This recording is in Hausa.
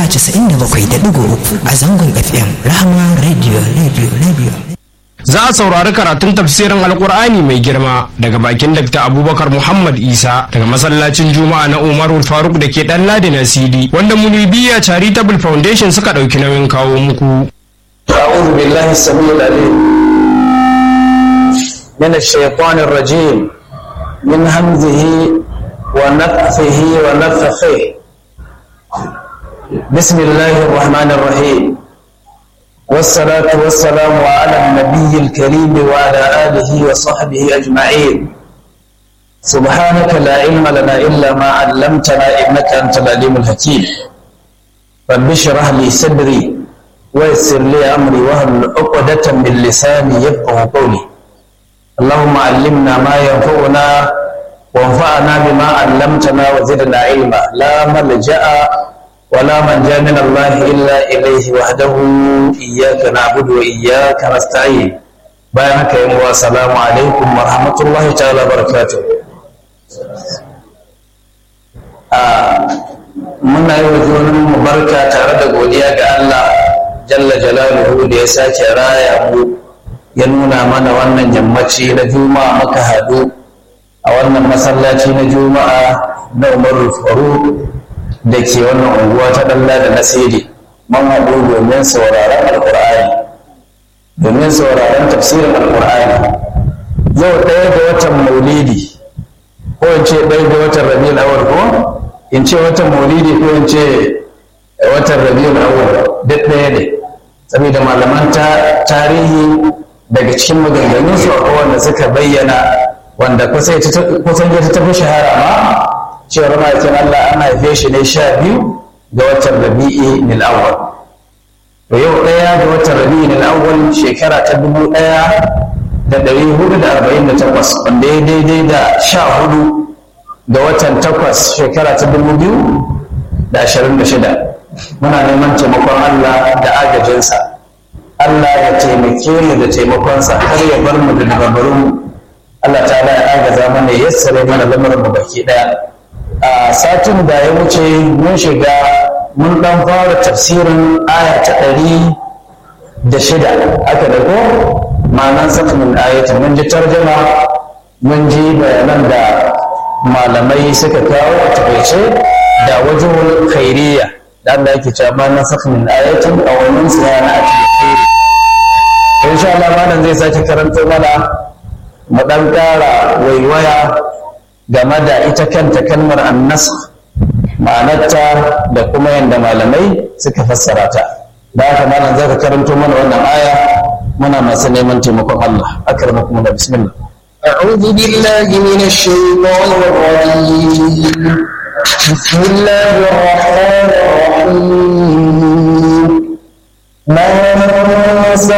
97.3 a zangon FM Rahama Radio Radio Radio. Za a saurari karatun tafsirin Alkur'ani mai girma daga bakin Dr. Abubakar Muhammad Isa daga masallacin Juma'a na Umaru Faruk da ke ɗan Ladi na CD wanda Munibiya Charitable Foundation suka ɗauki nauyin kawo muku. أعوذ بالله السميع العليم من الشيطان الرجيم من همزه ونفثه ونفخه بسم الله الرحمن الرحيم والصلاة والسلام على النبي الكريم وعلى آله وصحبه أجمعين سبحانك لا علم لنا إلا ما علمتنا إنك أنت العليم الحكيم رب اشرح لي صدري ويسر لي أمري واهل عقدة من لساني يفقه قولي اللهم علمنا ما ينفعنا وانفعنا بما علمتنا وزدنا علما لا ملجأ ولا منجا من الله إلا إليه وحده إياك نعبد وإياك نستعين بارك يا السلام عليكم ورحمة الله تعالى وبركاته muna yi wa junanmu barka tare da godiya ga Allah jalla jalaluhu da ya sake raya mu ya nuna mana wannan yammaci na juma'a muka haɗu a wannan masallaci na juma'a na umaru faruk da ke wannan unguwa ta ɗalla da nasiri man haɗu domin sauraron alƙur'ani domin sauraron tafsirin alƙur'ani yau ɗaya ga watan maulidi ko in ce ɗaya ga watan rabiul awwal ko in ce watan maulidi ko in ce watan rabiul awwal duk ɗaya ne saboda malaman tarihi daga cikin maganganun su akwai wanda suka bayyana wanda kusan ya ta tafi shahara ma cewar ma'aikin Allah an haife shi ne sha biyu ga watan rabi'i nil awwal to yau ɗaya ga watan rabi'i nil awwal shekara ta dubu ɗaya da ɗari hudu da arba'in da takwas wanda ya daidai da sha hudu ga watan takwas shekara ta dubu biyu da ashirin da shida muna neman taimakon Allah da agajinsa Allah ya taimake mu da taimakonsa kar ya bar mu da dabarbarun mu Allah ta ya agaza mana ya yassare mana lamarin mu baki daya a satin da ya wuce mun shiga mun dan fara tafsirin aya ta ɗari da shida aka da ko ma'anan sakin ayatin mun ji tarjama mun ji bayanan da malamai suka kawo a takaice da wajen khairiyya da Allah yake cewa ma na saka min ayatin a wannan sura na ati khairi insha Allah malam zai sake karanto mana mu dan kara waiwaya game da ita kanta kalmar annas ma'anarta da kuma yanda malamai suka fassara ta da haka malam zaka karanto mana wannan aya muna masu neman taimakon Allah akramakum da bismillah أعوذ بالله من الشيطان الرجيم بسم الله الرحمن الرحيم من